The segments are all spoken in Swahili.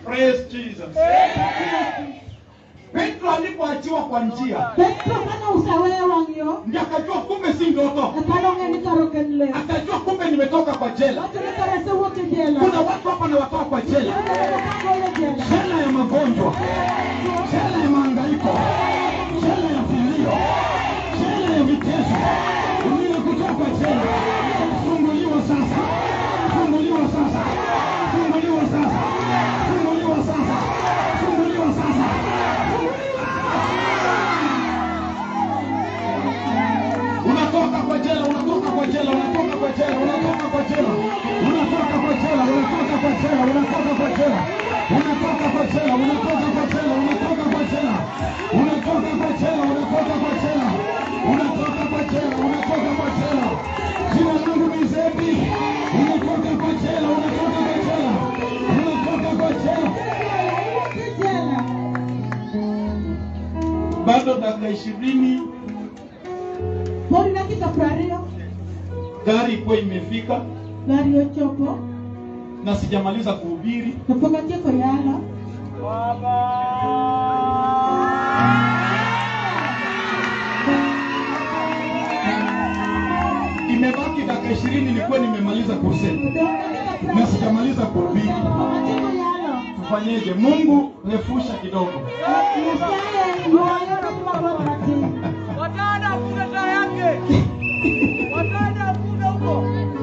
Praise Jesus. Petro alipoachiwa kwa njia Petro kane usaweyo wang'yo ndio akajua kumbe si ndoto, ekanong'e ni karo ken le akajua kumbe nimetoka kwa jela. wacho ni kare asewuok e jela Kuna watu hapa nawatoa kwa jela, kagole jela jela ya magonjwa, jela ya mahangaiko, jela ya vilio, jela ya vitezo. Nimekutoa kwa jela, funguliwa sasa, funguliwa sasa, funguliwa sasa, funguliwa sasa, funguliwa sasa, unatoka kwa jela, unatoka kwa jela, unatoka kwa jela, unatoka kwa jela, unatoka kwa jela, unatoka kwa jela, unatoka kwa jela, unatoka kwa jela, unatoka kwa jela, unatoka kwa jela, unatoka kwa jela, unatoka kwa jela, unatoka kwa jela, unatoka kwa jela. Jina langu ni Zebi, unatoka kwa jela, unatoka kwa jela, unatoka kwa jela. jela Bado dakika ishirini pod dakika prariyo gari ikuwa imefika gari ochopo na sijamaliza kuhubiri. to pok atieko yalo Imebaki dakika ishirini nilikuwa nimemaliza kusema Odong' dakika na prariyo sijamaliza kuhubiri. pok atieko yalo Tufanyeje? Mungu refusha kidogo. nyasaye ywayo romo mabor matin Watada hakuna taa yake. Watada hakuna huko.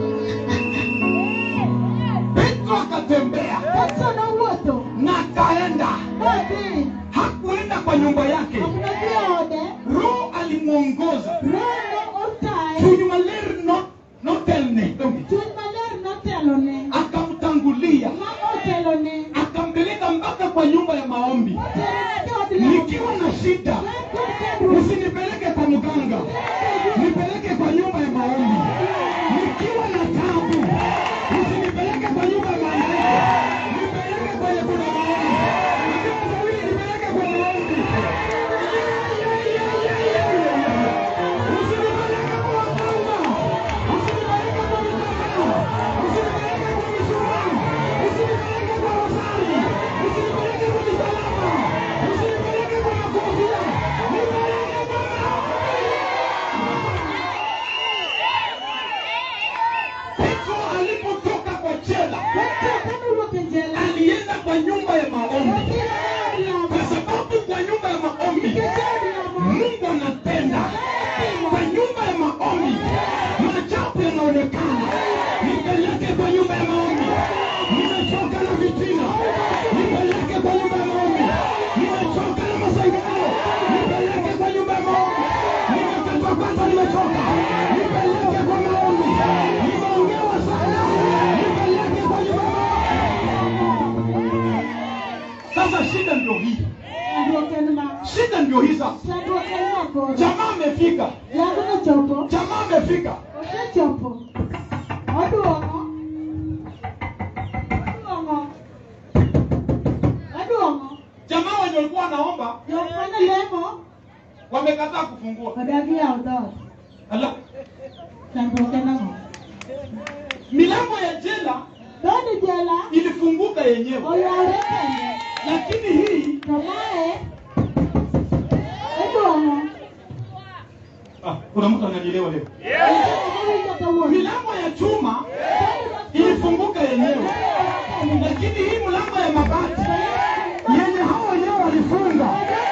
Petro akatembea petro nowuotho na akaenda, modhi hakuenda kwa nyumba yake. ok nodhi ode Roho alimwongoza. roho otaye Chuny maler no notelne chuny maler notelone akamtangulia ma otelone akampeleka mpaka kwa nyumba ya maombi. oterone od lamo Nikiwa na shida, usinipeleke kwa mganga, nipeleke kwa nyumba ya maombi. Nikiwa na tabu, usinipeleke kwa nyumba ya maombi, nipeleke kwenye kuna maombi. Nikiwa sawili, nipeleke kwa maombi. Usinipeleke kwa waganga, usinipeleke kwa mganga, usinipeleke kwa mishumari, usinipeleke kwa rosari, usinipeleke kwa misalaba, usinipeleke kwa makofia, nipeleke kwa Petro alipotoka kwa jela petro kanowuok e jela alienda kwa nyumba ya maombi, odhi e od lamo kwa sababu kwa nyumba ya maombi nikech od lamo Mungu anatenda. Kwa nyumba ya maombi maajabu yanaonekana. Nipeleke kwa nyumba ya maombi, nimechoka na vitina. Nipeleke kwa nyumba ya maombi, nimechoka na masaidano. Nipeleke kwa nyumba ya maombi, nimekatwa kwanza, nimechoka. Nipeleke kwa maombi, nimeongewa sana. Nipeleke kwa nyumba ya maombi. Sasa shida ndio hii, chandruok en ma shida ndio hii sasa. chandruok en makoro Jamaa amefika, yango nochopo jamaa amefika. osechopo oduogo oduogo oduogo Jamaa wenye walikuwa wanaomba jok mane lemo wamekataa kufungua. odagi yawo dhoot Ala, chandruok en ang'o milango ya jela dhood jela ilifunguka yenyewe, oyawre kende lakini hii to mae iduogo ah, kuna mtu ananielewa leo. owinjo kawuono Milango ya chuma ilifunguka yenyewe, lakini hii mlango ya mabati yenye hao wenyewe walifunga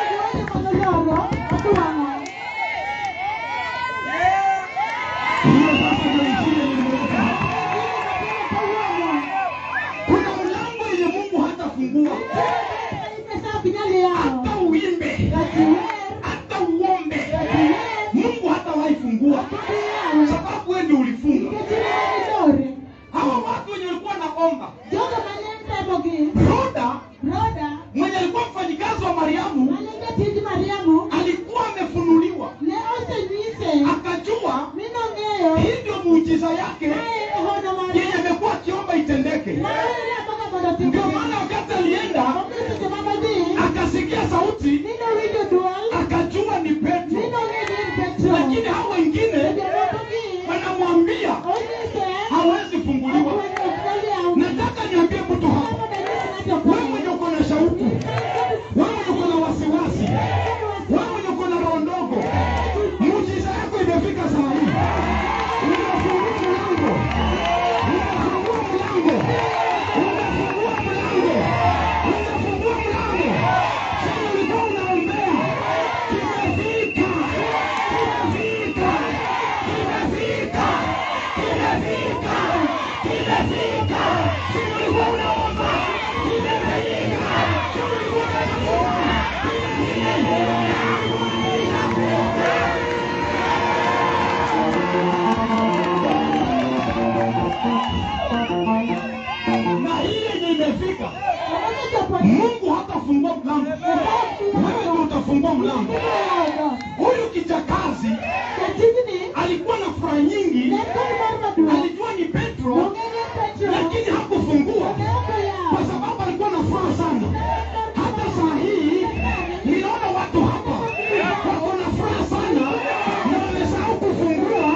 hiyo sasa ndio injili nilimweka hapa. Kuna mlango yenye Mungu hatafungua hata uimbe, hata uombe, Mungu hatawahi fungua sababu wewe ndio ulifunga. Hawa watu wenye walikuwa naomba, Roda mwenye alikuwa mfanyikazi wa Mariamu alikuwa amefunuliwa, akajua hii ndio muujiza yake yenye amekuwa akiomba itendeke. Ndio maana wakati alienda akasikia sauti, akajua ni Petro, lakini hao wengine wanamwambia hawezi funguliwa. Nataka niambie mtu hapa, wewe mwenye uko imefanyika. Si ulikuwa unaomba, imefanyika. Si ulikuwa unatafuta, na hii yenye imefika, Mungu hatafungua mlango, wewe ndio utafungua mlango. Huyu kijakazi alikuwa na furaha nyingi, alijua ni Petro, lakini hakufungua kwa sababu alikuwa na furaha sana. Hata saa hii ninaona watu hapa wako na furaha sana na wamesahau kufungua.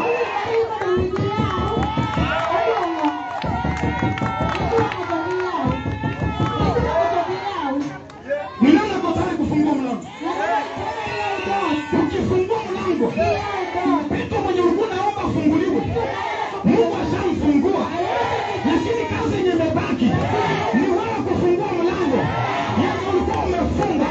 Ni nani ako tayari kufungua mlango? Ukifungua mlango, Petro mwenye ulikuwa naomba afunguliwe, Mungu ashamfungua, lakini kazi yenye imebaki ni wewe kufungua mlango yenye ulikuwa umefunga.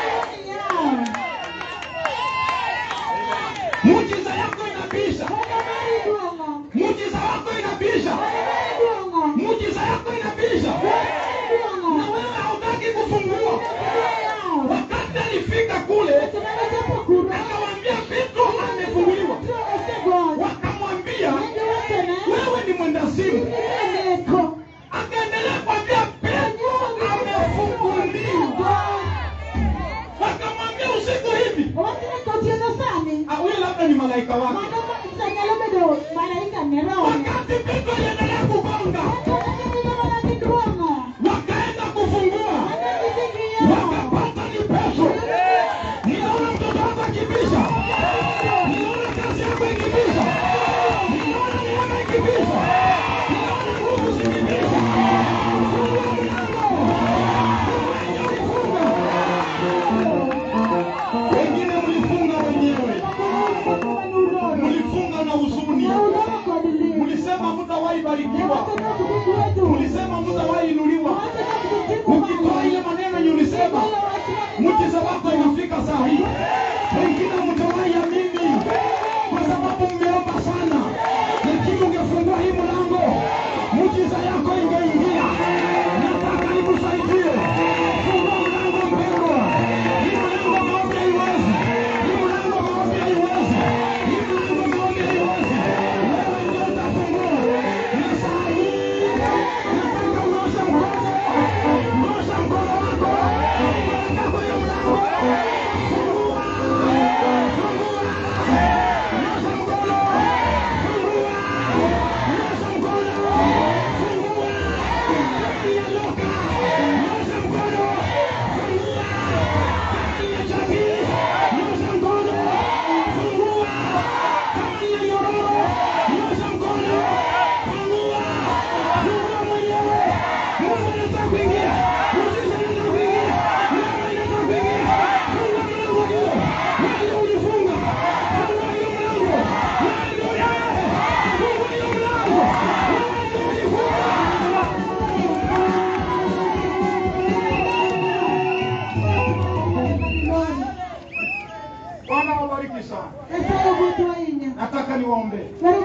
Muujiza yako inabisha, muujiza wako inabisha, muujiza yako inabisha, na wewe hautaki kufungua. Wakati alifika kule, akawaambia Petro amefunguliwa, wakamwambia wewe ni mwendazimu. Akaendelea kuambia Petro amefunguliwa, wakamwambia usiku hivi. Ah, Huyo labda ni malaika wake. Wakati Petro aliendelea kugonga, wakaenda kufungua, wakapata ni Petro. Ninaona mtoto wako akibisha, ninaona kazi yako ikibisha, ninaona neema ikibisha, ninaona nguvu zikibisha. Fungua mlango, fungua ulifunga. Wengine mlifunga wenyewe, mlifunga na huzuni, mlisema mtawahi barikiwa, mlisema mtawahi inuliwa. Ukitoa ile maneno yenye ulisema, muujiza wako inafika saa hii. Wengine mtawahi amini kwa sababu mmeomba sana, lakini ungefungua hii mlango, muujiza yako ingeingia. Nataka nikusaidie, fungua mlango mpendwa. Hii mlango maombi haiwezi, hii mlango maombi haiwezi, hii mlango maombi haiwezi. Wewe ndio utafungua, na saa hii nataka unyoshe mkono, nyosha mkono wako, peleka kwenye mlango, fungua, fungua, nyosha mkono, fungua, nyosha mkono, fungua, kati ya loka, nyosha mkono, fungua, kati ya chaki, nyosha mkono, fungua, kati ya nyororo, nyosha mkono, fungua, fungua mwenyewe, Mungu anataka kuingia, muujiza anataka kuingia, neema inataka kuingia, fungua mlango hiyo, wewe ulifunga, fungua hiyo mlango, wewe ndio yeye, fungua hiyo mlango, wewe ndio ulifunga. Bwana wabariki sana. Nataka niwaombe,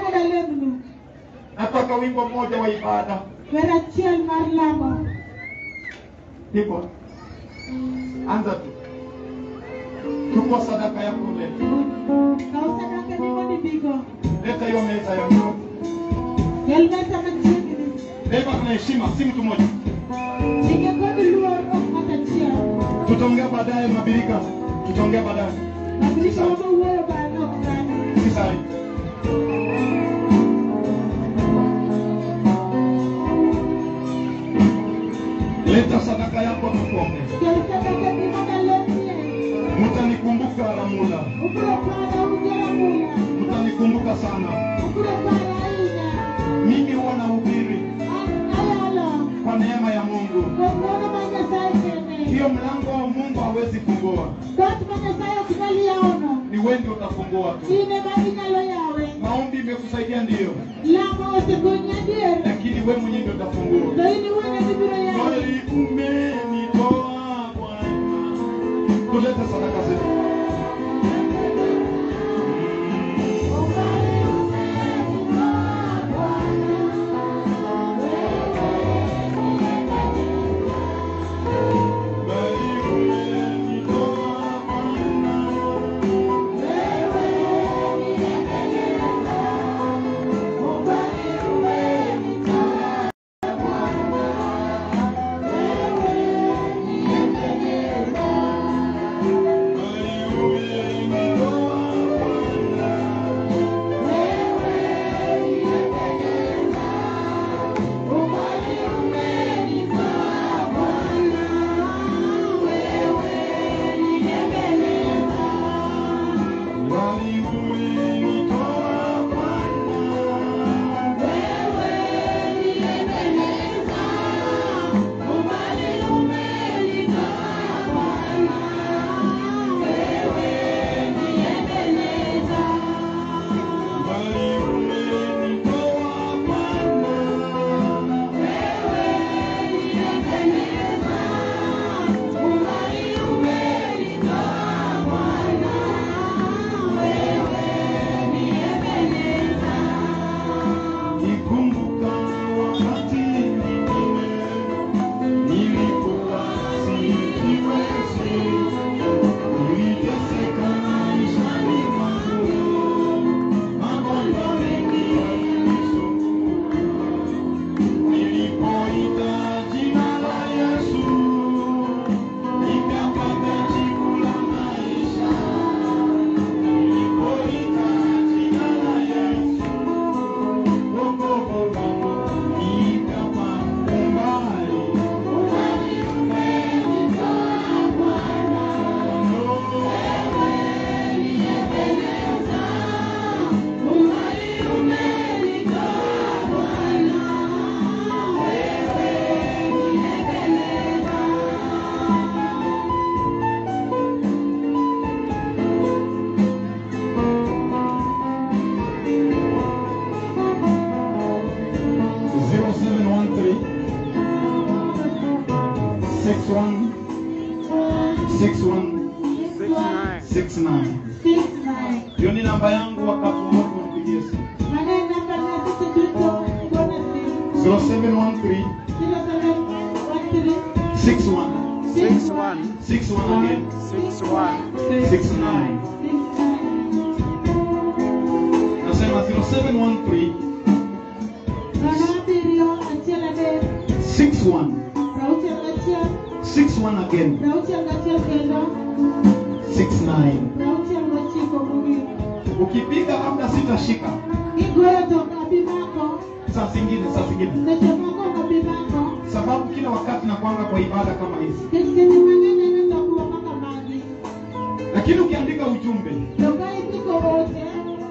nataka wimbo mmoja wa ibada. Verachiel mar lamo. Hivyo anza tu, chukua sadaka yako leta, Kaw sadaka ni mondo ibigo. leta hiyo meza ya Mungu. Kel mesa machiegni. Beba na heshima, si mtu mmoja. Chike kod luor ok ng'ato achiel. Tutaongea baadaye mabirika, tutaongea baadaye, Mabirika wabo wuoyo bang'e ok sani. si saa hii. Leta sadaka yako tukuombe. Kel sadaka ni mondo alemie. Mtanikumbuka Ramula, Ubiro para ujera mula. mtanikumbuka sana. Ubiro para ahinya. Mimi huwa nahubiri An ayalo. kwa neema ya Mungu. Kuom ng'wono ma Nyasaye kene. Hiyo mlango wa Mungu hawezi fungua, Dhoot ma Nyasaye ok nyal yawono. ni wewe ndio utafungua tu. In ema inyalo yawe. Maombi imekusaidia ndiyo, Lamo osekonyi adier. lakini wewe mwenyewe ndio utafungua. To in iwuon ema ibiro yawe. Mahali umenitoa Bwana. Tulete sadaka zetu. six one six one Six nine. six nine. six nine. Hiyo ni namba yangu wakati wote unipigie simu. Maneno namba na sisi tuto mbona si 0713 zero seven one three 61 Six one. 61 again Six one. 69. six nine. Nasema 0713 Nono abiriyo achiel adek 61 prauchiel gachiel 61 again prauchiel gachiel kendo 69. prauchiel gochiko mogik. Ukipiga labda sitashika Kigoyo to ok abi mako saa zingine saa zingine, seche moko ok abi mako sababu kila wakati nakwanga kwa ibada kama hizi, nikech seche mang'eny aneno lokruok kaka magi. lakini ukiandika ujumbe To ka indiko ote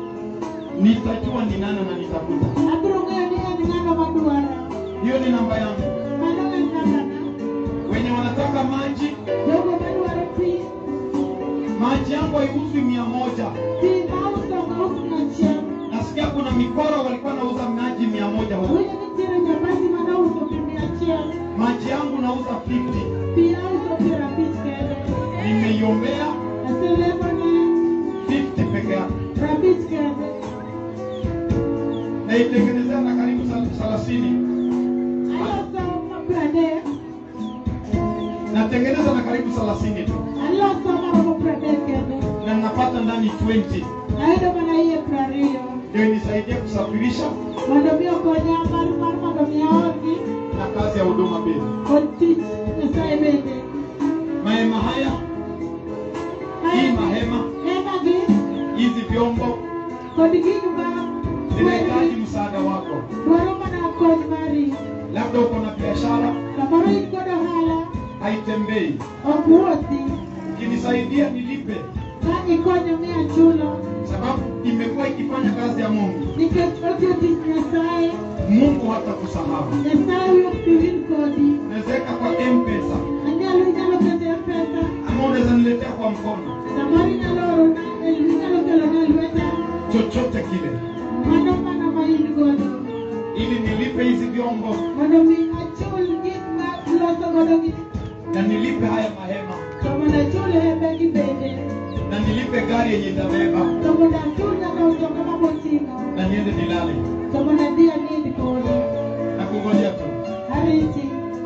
nitajua ni nani na nitakuta. abiro ng'eyo ni en ng'ano madwaro. Hiyo ni namba yangu. Mano en nambana. Wenye wanataka maji, Jogo madwaro pi maji yangu haiuzwi mia moja. pi mauso ok aus achiel. Nasikia kuna mikoro walikuwa nauza maji mia moja huko. Winjo nitiere nyabasi manouso pi mia achiel. Maji yangu nauza 50. Pi auso piero abich kende. Nimeiombea Aselemone 50 peke yake. prabich kende. Naitengenezea na karibu thelathini. Aloso ma pradek. Natengeneza na karibu thelathini tu. Aloso maromo pradek kende. Na napata ndani 20. Ayudo mana iye prariyo. Ndio inisaidie kusafirisha Mondo mi okonya mar mar mondo mi aorgi na kazi ya huduma pia. kod tich Nyasaye bende. Mahema haya, hii mahema, Hemagi hizi vyombo kod gig ma zinahitaji msaada wako. dwaro mana kony mari. Labda uko na biashara Samoro in kod ohala haitembei, ok wuothi. ukinisaidia nilipe, Ka ikonyo mi achulo sababu imekuwa ikifanya kazi ya Mungu. nikech otiyo tich Nyasaye. Mungu hata kusahau. Nyasaye wuok pi wil kodi. Nawezeka kwa M-Pesa Anyalo inyalo kete pesa. ama unaweza niletea kwa mkono, Samoro inyalo orona inyalo kelona e lweta. chochote kile, Mano mana ma in godo. ili nilipe hizi vyombo mondo mi achul gik ma loso godo gi na nilipe haya mahema to mondo achul hembegi bende na nilipe gari yenye itabeba to mondo achul nyaka mtoka maboting'o na niende nilale to mondo adhi anind kode na kungoja tu. ariti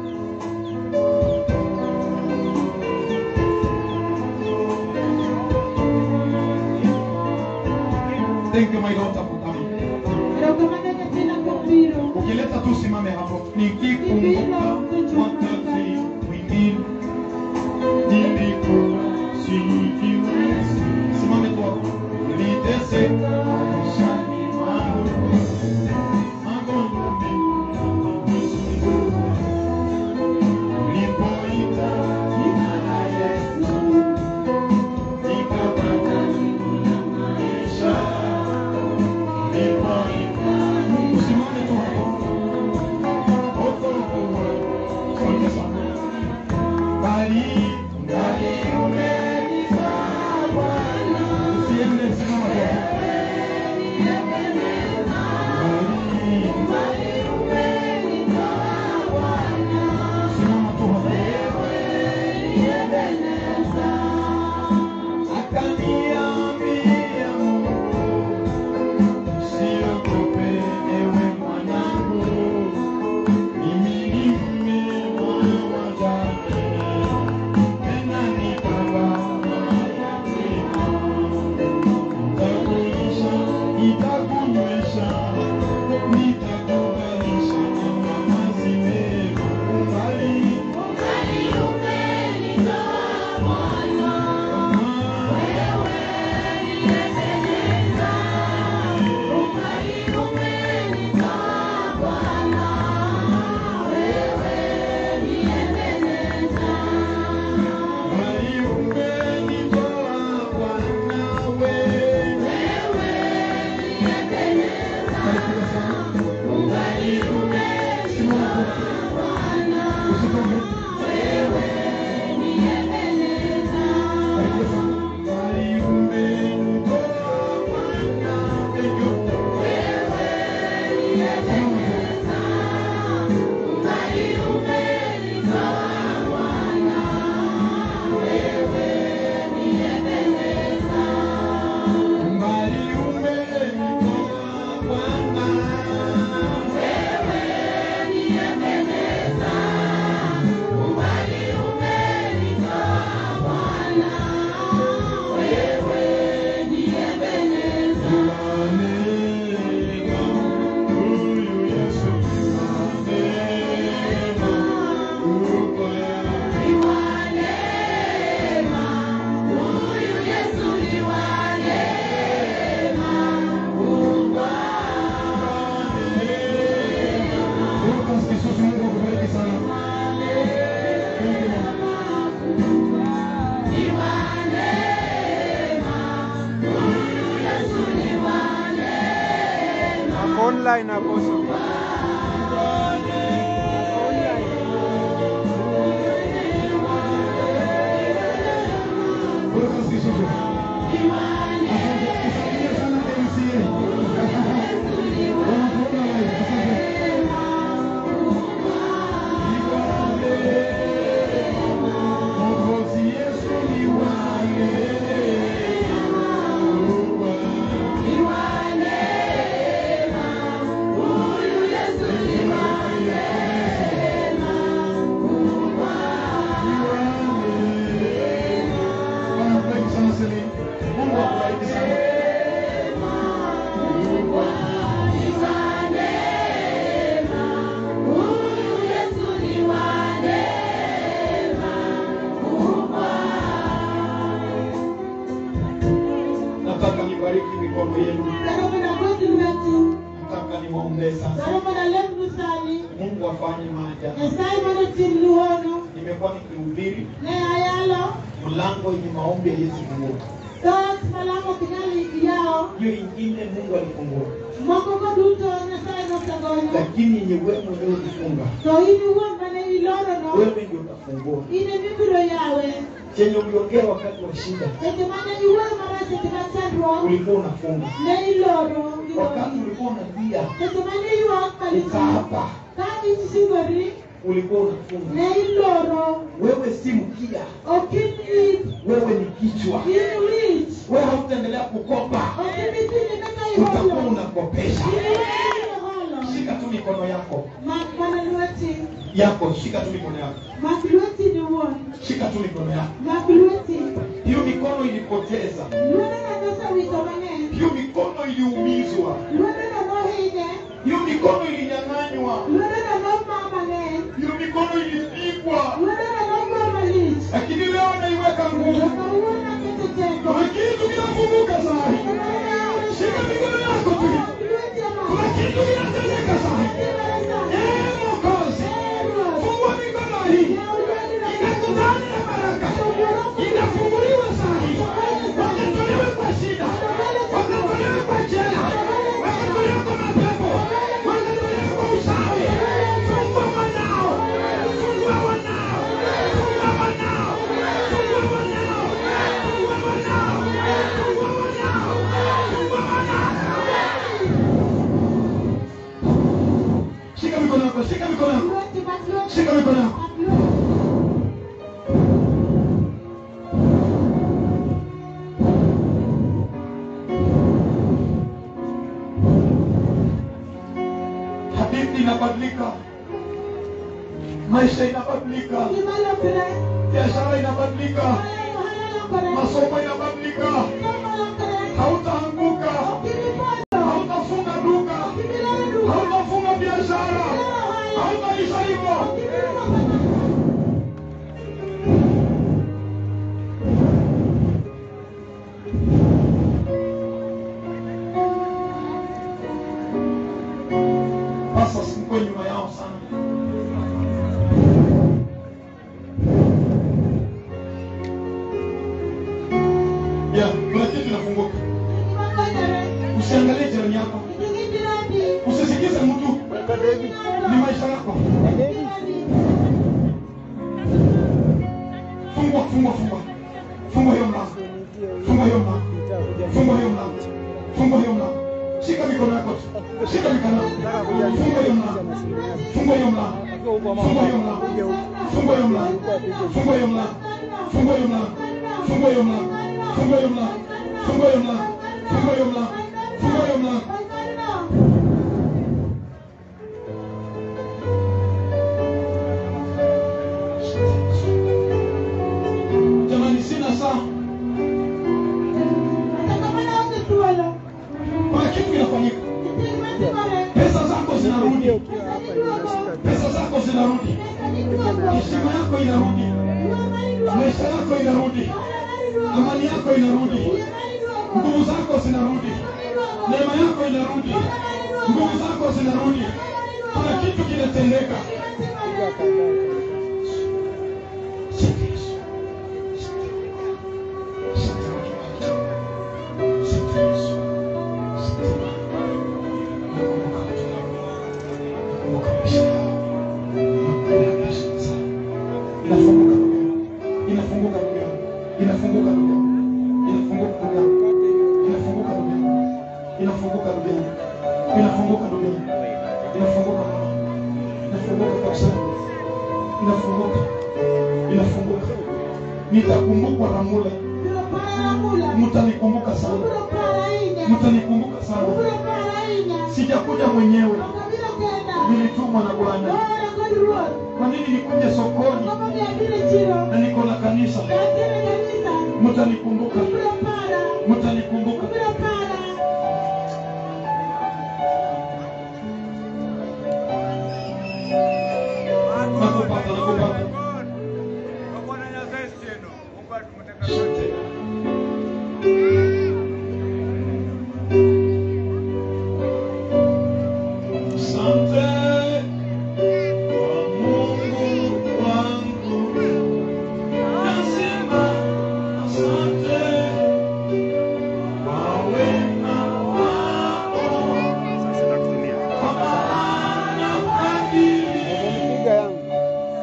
Thank you my daughter for coming. erokamano nyathina kuom biro Ukileta tu simame hapo, nikikumbuka wakati mwingine nilikuwa sijiwezi. Simame tu hapo. Niliteseka maishani mwangu, magonjwa mengi online apostle. Mungu akubariki sana. Nataka nibariki mikono yenu. Nataka niwaombee sasa. Mungu afanye maajabu. Nimekuwa nikihubiri mlango yenye maombi ya Yesu kufungua. Hiyo ingine Mungu alifungua, Moko ko duto Nyasaye nosegonyo. lakini yenye wewe mwenyewe ulifunga, To in iwuon mane ilorono, wewe ndio utafungua. in emibiro yawe. Chenye uliongea wakati wa shida Seche mane iwuoyo marach seche ma chandruok, ulikuwa unafunga, ne iloro wakati gimoro. ulikuwa unalia Seche mane ywak kalichi, ukaapa, ka isingori, ulikuwa unafunga. ne iloro. Wewe si mkia, Ok in it, wewe ni kichwa. in wich. Wewe hautaendelea kukopa, Ok ibi tinde kaka utakuwa iholo. unakopesha. In iwuoyo holo. Shika tu mikono yako Mak mana lweti. yako, shika tu mikono yako, Mak lweti ni wuon. shika tu mikono yako. Mak lweti. Hiyo mikono ilipoteza, Lwetena nosewito mang'eny. hiyo mikono iliumizwa, Lwetena nohinye. hiyo mikono ilinyang'anywa, Lwetena nomaa mang'eny. hiyo mikono ilipigwa, Lwetena nogo malich. lakini leo naiweka nguvu. Kawuono akete teko. Kuna kitu kinafunguka saa hii. Shika mikono yako tu, kuna kitu kinatendeka saa hii. Eh, Mwokozi, fungua mikono hii, inakutana na baraka, inafunguliwa saa hii. Wakatolewe kwa shida, wakatolewe kwa jela, wakatolewe kwa mapepo, wakatolewe kwa usawi. Fungua wanao, fungua wanao, fungua wanao, fungua wanao, fungua wanao, fungua wanao, fungua wanao. Shika mikono yako, shika mikono yako, shika mikono yako. Hadithi inabadilika, maisha inabadilika, biashara inabadilika, masomo inabadilika. Hautaanguka, hautafunga duka, hautafunga biashara, hautaisha hivyo. Sasa sikuwe nyuma yao sana. Ya, kuna kitu inafunguka. Usiangalie jirani yako, usisikize mtu, ni maisha yako. Fungua, fungua, fungua, fungua hiyo mlango, fungua hiyo mlango, fungua hiyo mlango, fungua hiyo mlango. Shika mikono yako tu, shika mikono yako, fungua hiyo mlango, fungua hiyo mlango, fungua hiyo mlango, fungua hiyo mlango, fungua hiyo mlango, fungua hiyo mlango, fungua hiyo mlango, fungua hiyo mlango, fungua hiyo mlango, fungua hiyo mlango, fungua hiyo mlango. Jamani, sina saa, kuna kitu kinafanyika. Pesa zako zinarudi, pesa zako zinarudi, heshima yako inarudi, maisha yako inarudi, amani yako inarudi, nguvu zako zinarudi, neema yako inarudi, nguvu zako zinarudi. Kuna kitu kinatendeka. inafunguka ndugu yangu. inafunguka ndugu yangu. inafunguka ndugu yangu. inafunguka ndugu yangu. inafunguka ndugu yangu. inafunguka ndugu yangu. inafunguka ndugu yangu. inafunguka mama. inafunguka kabisa. inafunguka inafunguka nitakumbukwa na mule Biro para na mula. mtanikumbuka sana Biro para inya. mtanikumbuka sana Biro para inya. sijakuja mwenyewe Okabiro kenda. nilitumwa na bwana Ora kod ruoth. kwa nini nikuje sokoni Kama ni adire chiro. na niko na kanisa Adire kanisa. mtanikumbuka Biro para. mtanikumbuka Biro para. nakupata nakupata Bwana Nyasaye sieno. Mungu atumtaka sote. Asante kwa Mungu wangu, nasema asante kwa wema wako, kwa maana fadhili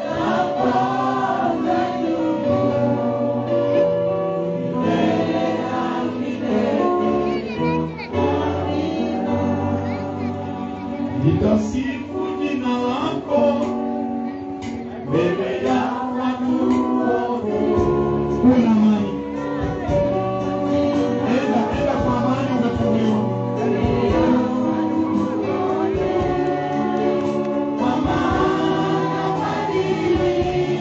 nitasifu jina lako mbele ya watu wote. Kuna amani, enda enda kwa amani, umefunguliwa. Kwa maana fadhili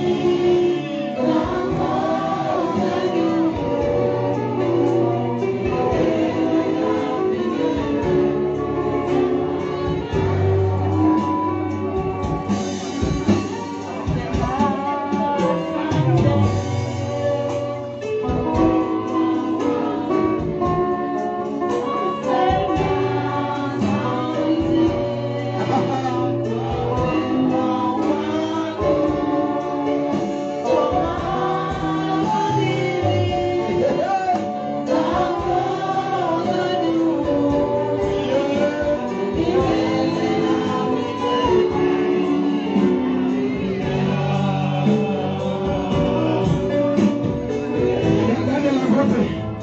Dada Dangote,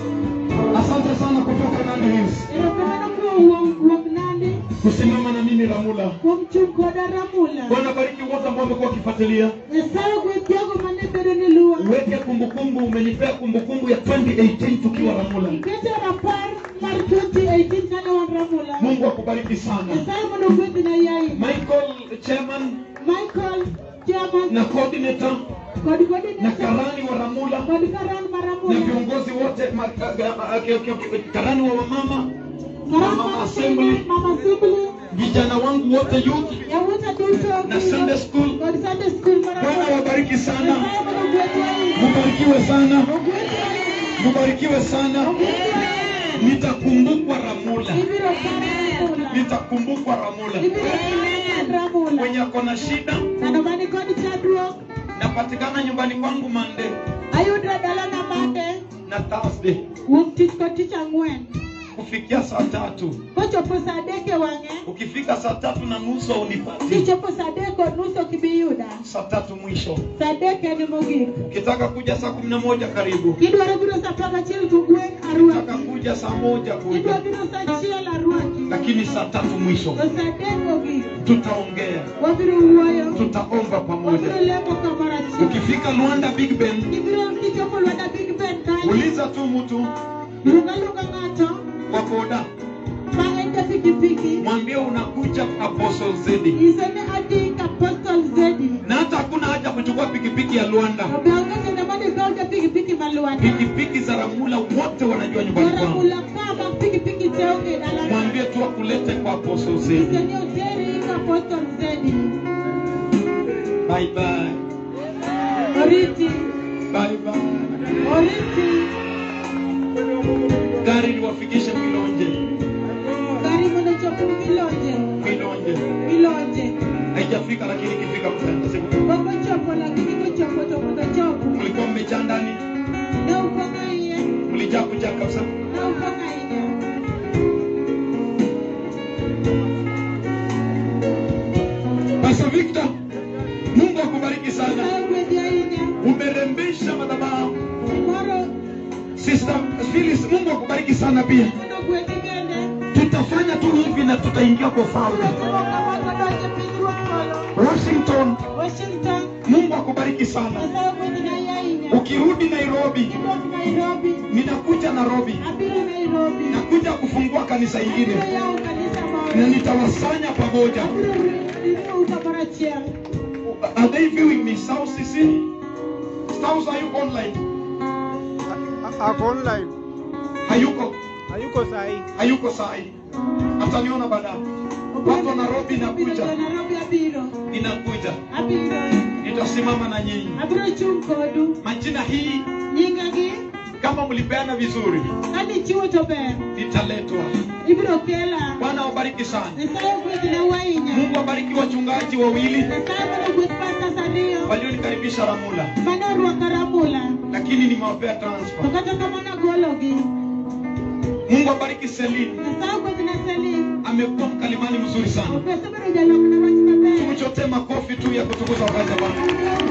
asante sana kutoka Nandi Hills Erokamano kuom kuom nandi. kusimama na mimi Ramula. Kuom chung koda ramula. Bwana bariki wote ambao wamekuwa wakifuatilia. Nyasaye ogwedh jogo mane bedo ni luwa. Uweke kumbukumbu, umenipea kumbukumbu ya 2018 tukiwa Ramula. Iketo rapar mar 2018 kane wan ramula. Mungu akubariki sana. Nyasaye mondo ogwedhi na yai. Michael chairman Michael Chairman na coordinator kod na coordinator karani wa Ramula kod karan mar na ramula. viongozi wote ma, a, a, a, okay, okay, okay, karani wa wamama, Karan Mama mar Assembly. Mama Assembly. vijana wangu wote youth Yawuota duto. na Sunday school. Kod Sunday school mar Bwana ramula. wabariki sana, Nyasaye mondo ogwedh yai. mubarikiwe sana, Ogwedh yai. mubarikiwe sana. Ogwedh yai. Nitakumbukwa Ramula, Ibiro para ramula. nitakumbukwa Ramula. Ibiro para ramula. Mwenye ako na shida Ng'ano mani kod chandruok napatikana nyumbani kwangu Mande ayudra dalana mande na Thursday wuok tich kod tich ang'wen kufikia saa tatu. kochopo saa adek e wang'e Ukifika saa tatu na nusu unipati, kichopo saa adek kod nus ok ibi yuda saa tatu mwisho. saa adek en mogik Ukitaka kuja saa kumi na moja karibu, kidwaro biro saa apar gachiel to gweng' ukitaka arwaki kuja saa moja kidwa kuja, biro saa achiel arwaki lakini saa tatu mwisho to saa adek mogik tutaongea, wabiro wuoyo tutaomba wabiro pamoja. lemo kamoro achiel Ukifika Luanda Big Ben, kibiro kichopo lwanda big ben kanyo uliza tu mtu luonga luonga ng'ato wa boda, ma en ja pikipiki mwambie unakuja Apostle Zedi, nyise ni adhi ka postal zedi na hata hakuna haja kuchukua pikipiki ya Luanda. obeonge kendo mondo ikaw ja pikipiki ma lwanda Pikipiki za Ramula wote wanajua nyumbani kwangu. Oramula ka mag pikipiki te onge dalana Mwambie tu akulete kwa Apostle Zedi. nyise ni oteri ka postal zedi Bye bye. oriti Bye bye. oriti Gari liwafikishe Milonje. gari mondo chop milonje Milonje. milonje Haijafika lakini ikifika mtaenda siku. pok ochopo lakini kochopo to mondo chopo Mlikuwa mmejaa ndani, ne upong'o iye mlijaa kujaa kabisa. ne upong'o ahinya Pastor Victor, Mungu akubariki sana. Nyasaye ogwedhi ahinya kurembesha madhabahu. Moro Sister Phyllis, Mungu akubariki sana pia. mondo gwedhi bende. Tutafanya tu hivi na tutaingia kwa ufalme. Unatimo kama kodonje pinyruoth moro. Washington, Washington, Mungu akubariki sana. Nyasaye ogwedhi na ahinya. Ukirudi Nairobi, Kidok Nairobi, ninakuja Nairobi, abiro Nairobi. nakuja kufungua kanisa Abiro ingine yawo kanisa moro. na nitawasanya pamoja. Abiro riwou kamoro achiel. Are they viewing me? South CC? South, are you online? Ako online. Hayuko, Hayuko sahi. hayuko sahi. Ataniona baadaye. Watu wa Nairobi Abiro nakuja, jo Nairobi abiro. ninakuja, Abiro. nitasimama na nyinyi. Abiro chung' kodu. Majina hii Nyingagi, kama mlipeana vizuri, kanichiwo to ber. nitaletwa. Ibiro kela. Bwana wabariki sana. Nyasaye ogwedhi na ahinya. Mungu wabariki wachungaji wawili Nyasaye mondo ogwedh pastors ariyo. walionikaribisha Ramula, Mane orwako Ramula. lakini nimewapea To transfer. kata kamano agologi. Mungu wabariki Celine, Nyasaye ogwedh na Selim. amekuwa mkalimani mzuri sana. Osebedo jalok na wach maber. Tumchotee makofi tu ya kutukuza wakati wa Bwana.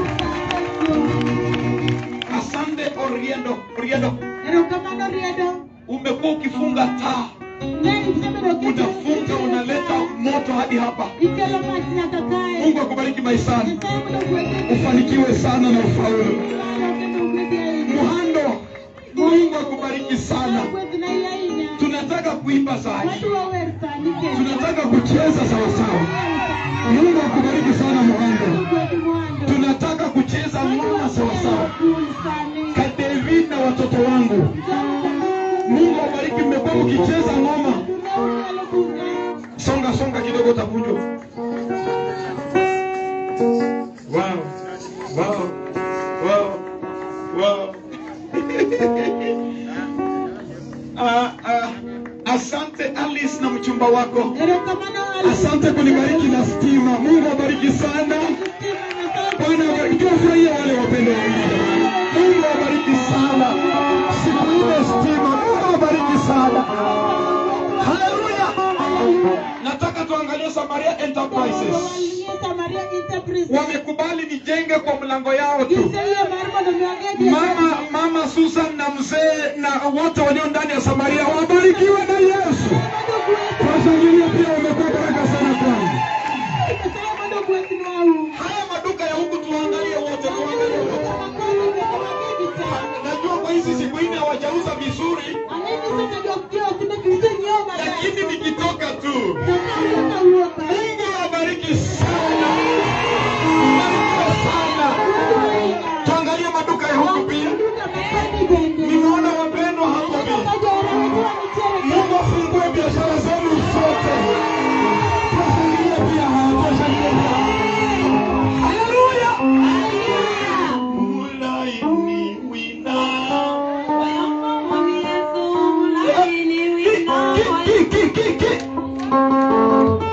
Asante Oriendo, Oriendo, Erokamano riedo. umekuwa ukifunga taa, Ne isebedo unafunga unaleta moto hadi hapa. Ikelo mach nyaka kae. Mungu akubariki maishani, Nyasaye mondo ogwedhi. ufanikiwe sana na ufaulu. Kendo ogwedhi ahinya. Muhando, Mungu akubariki sana. Ogwedhi na ahinya. Tunataka kuimba zaidi, Wadwa wer sani kendo. tunataka kucheza sawasawa. Mungu akubariki sana Muhando, Ogwedhi mwando. tunataka kucheza ngoma sawasawa. Cool sani. Ka David na watoto wangu, Mungu awabariki, mmekuwa mkicheza ngoma. Songa songa kidogo, utavunjwa. Wow, wow, wow, wow. Ah, ah, asante Alice na mchumba wako, asante kunibariki na stima. Mungu awabariki sana. Bwana awabariki. Tuwafurahie wale wapendo wawili. Mungu awabariki sana. Siku ile stima. Mungu awabariki sana. Haleluya. Nataka tuangalie Samaria Enterprises. Wamekubali nijenge kwa mlango yao tu. Mama, mama Susan na mzee na wote walio ndani ya Samaria wabarikiwe na Yesu. Washangilie pia, wamekuwa baraka sana kwangu. Haya maduka ya huku tuangalie wote, tuangalie wote. Najua kwa hizi siku nne hawajauza vizuri, lakini nikitoka tu, Mungu awabariki sana, barikiwe sana. Tuangalie maduka ya huku pia. Nimeona wapendwa hapo pia. Mungu afungue biashara zenu zote. Tuwashangilie pia hawa, tuwashangilie pia hawa. Haleluya. Ulaini wina. Ki, ki, ki, ki, ki.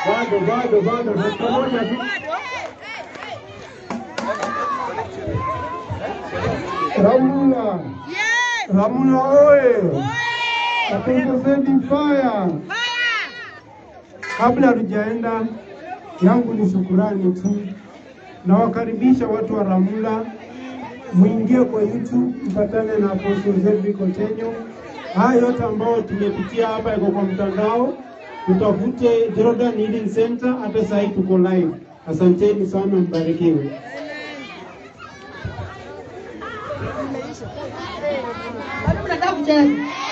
bado bado bado, dakika moja tu. Ramula, Ramula oye! Kapongezeni faya. Kabla hatujaenda, yangu ni shukurani tu. Nawakaribisha watu wa Ramula, mwingie kwa YouTube mpatane na Apostle Zedrick Otenyo. Haya yote ambayo tumepitia hapa yako kwa mtandao, tutafute Jordan Healing Center. Hata sasa hivi tuko live. Asanteni sana, mbarikiwe. Bado mnataka kucheza?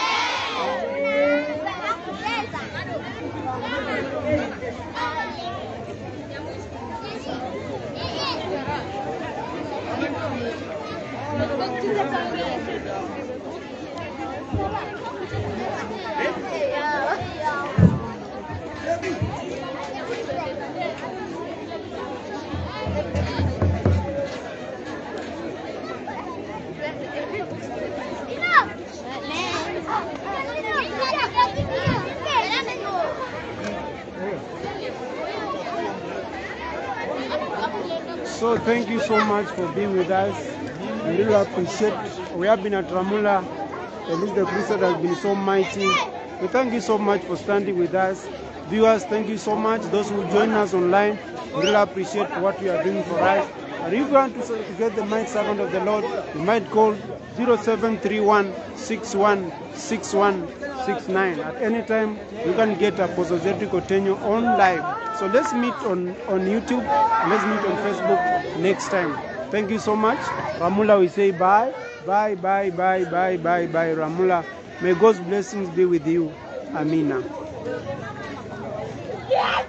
So thank you so much for being with us. We really appreciate. We have been at Ramula. At least the priesthood has been so mighty. We thank you so much for standing with us. Viewers, thank you so much. Those who join us online, we really appreciate what you are doing for us. And if you want to to get the might servant of the Lord, you might call 0731 616169. At any time, you can get Apostle Zedrick Otenyo on live. So let's meet on, on YouTube and let's meet on Facebook next time. Thank you so much. Ramula, we say bye. Bye, bye, bye, bye, bye, bye, Ramula. May God's blessings be with you. Amina. Yes!